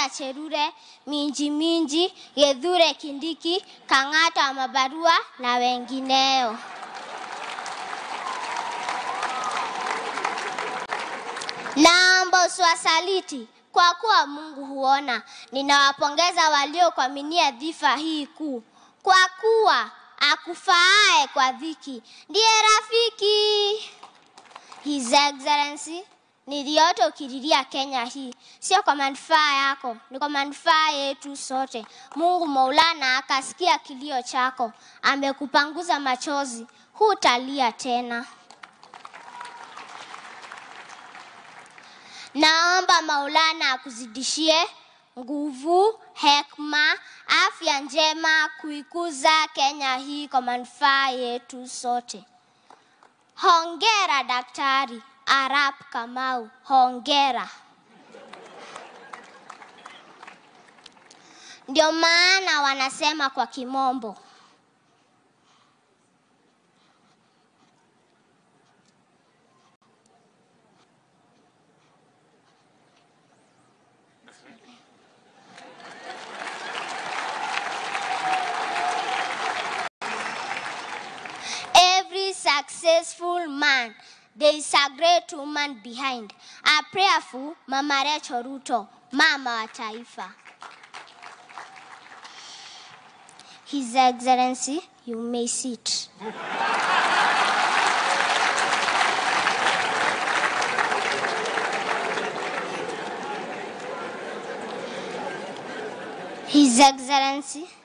Profesa Cherure, Minji Minji, Gedhure Kindiki, Kang'ata wa Mabarua na wengineo. Naomba usiwasaliti kwa kuwa Mungu huona. Ninawapongeza waliokuaminia dhifa hii kuu, kwa kuwa akufaaye kwa dhiki ndiye rafiki. His Excellency, niliota ukililia Kenya hii, sio kwa manufaa yako, ni kwa manufaa yetu sote. Mungu Maulana akasikia kilio chako, amekupanguza machozi, hutalia tena. Naomba Maulana akuzidishie nguvu, hekma, afya njema kuikuza Kenya hii kwa manufaa yetu sote. Hongera Daktari Arap Kamau, hongera. Ndio maana wanasema kwa kimombo every successful man there is a great woman behind. A prayerful Mama Rachel Ruto, mama wa taifa. His Excellency, you may sit. His Excellency,